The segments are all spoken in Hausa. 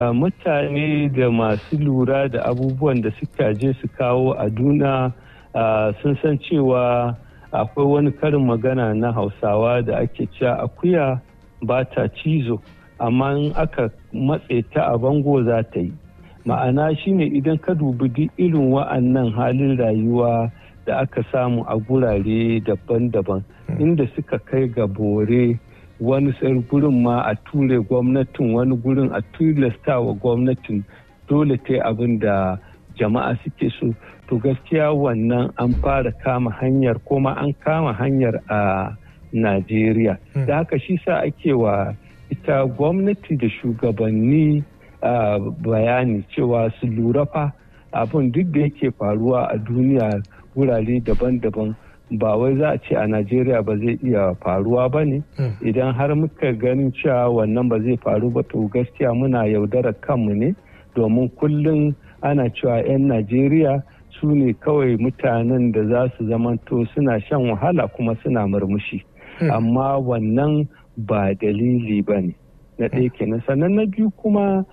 mutane da masu lura da abubuwan da suka je su kawo a duna sun san cewa akwai wani karin magana na hausawa da ake cewa akuya ba ta cizo amma in aka matse ta a bango za ta yi ma'ana shine idan ka dubi duk irin wa'annan halin rayuwa da aka samu a gurare daban-daban inda suka kai ga bore wani gurin ma a ture gwamnatin wani gurin a tilasta wa gwamnatin dole ta abin da jama'a suke so to gaskiya wannan an fara kama hanyar kuma an kama hanyar a najeriya da haka shi sa ake wa ita gwamnati da shugabanni bayani cewa su lura fa abin duk da yake faruwa a duniya wurare daban-daban ba wai za a ce a najeriya ba zai iya faruwa ba ne idan har muka ganin cewa wannan ba zai faru ba to gaskiya muna yaudarar kanmu ne domin kullum ana cewa 'yan najeriya su ne kawai mutanen da za su zamanto suna shan wahala kuma suna murmushi amma wannan ba dalili ba ne na ɗaya kenan sannan na biyu kuma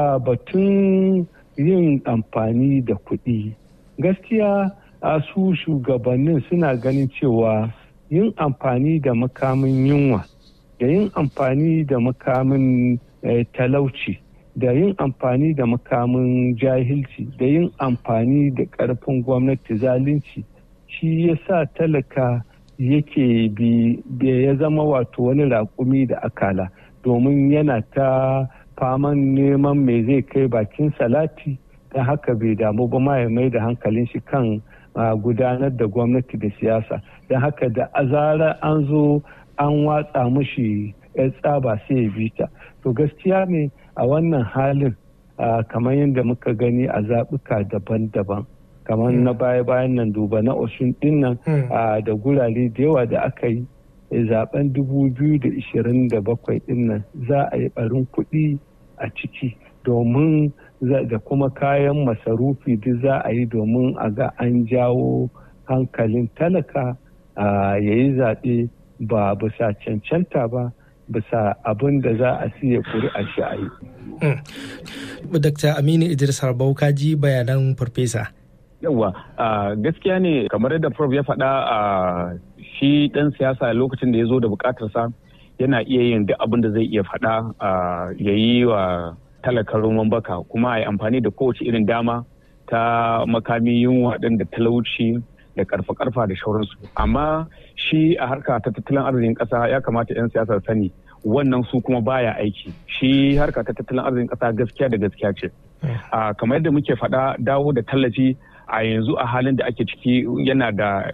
batun yin amfani da kuɗi gaskiya a su shugabannin suna ganin cewa yin amfani da makamin yunwa da yin amfani da makamin talauci da yin amfani da makamin jahilci da yin amfani da ƙarfin gwamnati zalunci shi ya sa talaka yake bi ya zama wato wani raƙumi da akala domin yana ta faman neman me zai kai bakin salati ta haka bai damu ba ma ya mai da hankalin shi kan gudanar da gwamnati da siyasa don haka da azara an zo an watsa mushi ya tsaba sai ya bi ta to gaskiya ne a wannan halin kamar yadda muka gani a zaɓuka daban-daban kamar na baya-bayan nan duba na oshun dinnan da gurare da yawa da aka yi zaben 2027 dinnan za a yi barin kuɗi a ciki domin da kuma kayan masarufi duk za a yi domin a ga an jawo hankalin talaka ya yi zaɓe ba bisa cancanta ba bisa abin da za a siya kuri'a shi a yi. Dr. Aminu Idris Harbau ka ji bayanan farfesa. Yawwa gaskiya ne kamar yadda Prof ya faɗa a shi ɗan siyasa lokacin da ya zo da buƙatarsa yana iya yin duk abin da zai iya faɗa ya yi wa talakar roman baka kuma a yi amfani da kowace irin dama ta makami yunwa ɗin da talauci da karfa-karfa da shauransu amma shi a harka ta tattalin arzikin ƙasa ya kamata 'yan siyasa sani wannan su kuma baya aiki shi harka ta tattalin arzikin ƙasa gaskiya da gaskiya ce kamar yadda muke faɗa dawo da tallafi a yanzu a halin da ake ciki yana da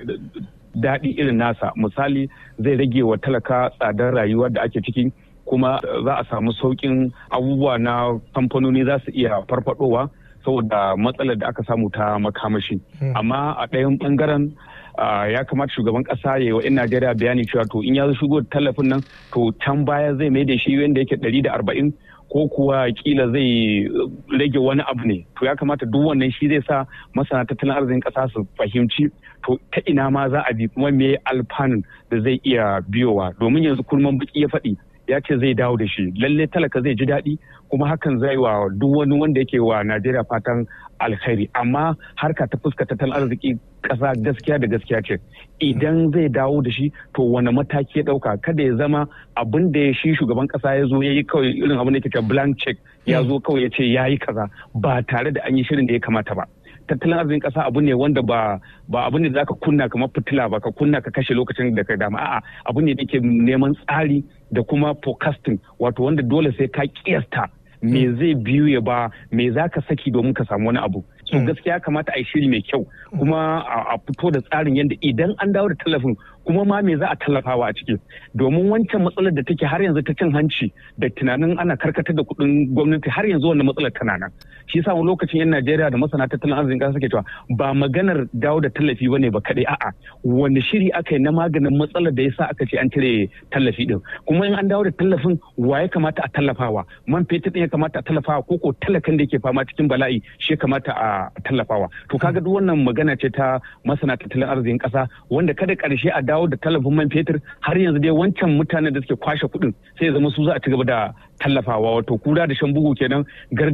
daɗi irin nasa misali zai rage wa talaka tsadar rayuwar da ake ciki kuma za a samu sauƙin abubuwa na kamfanoni za su iya farfadowa saboda matsalar da aka samu ta makamashi amma a ɗayan ɓangaren ya kamata shugaban ƙasa ya yi wa 'yan najeriya bayani cewa to in ya shigo tallafin nan to can baya zai mai da shi yadda yake ɗari da arba'in ko kuwa kila zai rage wani abu ne to ya kamata duk wannan shi zai sa masana tattalin arzikin ƙasa su fahimci to ta ina ma za a bi kuma me alfanun da zai iya biyowa domin yanzu kurman baki ya faɗi ya ce zai dawo da shi lalle talaka zai ji daɗi kuma hakan zai wa duk wani wanda yake wa najeriya fatan alkhairi amma harka ta fuska tattalin arziki ƙasa gaskiya da gaskiya ce idan zai dawo da shi to wani mataki ya ɗauka kada ya zama abin da shi shugaban ƙasa ya zo ya yi kawai irin abin da yake blank check ya zo kawai ya ce ya yi kaza ba tare da an yi shirin da ya kamata ba tattalin arzikin kasa abu ne wanda ba ba abu ne da zaka kunna kamar fitila ba ka kunna ka kashe lokacin da ka dama a'a abu ne da ke neman tsari da kuma forecasting wato wanda dole sai ka kiyasta me zai biyu ya ba me za ka saki domin ka samu wani abu so gaskiya kamata a yi shiri mai kyau kuma a fito da tsarin yadda idan an dawo da tallafin kuma ma me za a tallafawa a ciki domin wancan matsalar da take har yanzu ta cin hanci da tunanin ana karkatar da kuɗin gwamnati har yanzu wannan matsalar tana nan shi yasa wani lokacin yan Najeriya da masana tattalin arzikin ƙasa suke cewa ba maganar dawo da tallafi bane ba kaɗai a'a wani shiri aka yi na maganin matsalar da yasa aka ce an cire tallafi din kuma in an dawo da tallafin wa ya kamata a tallafawa man fetur din ya kamata a tallafawa ko ko talakan da yake fama cikin bala'i shi ya kamata a tallafawa to kaga duk wannan magana ce ta masana tattalin arzikin ƙasa wanda kada ƙarshe a dawo dawo da tallafin man fetur har yanzu dai wancan mutanen da suke kwashe kuɗin sai ya zama su za a ci gaba da tallafawa wato kura da shan bugu kenan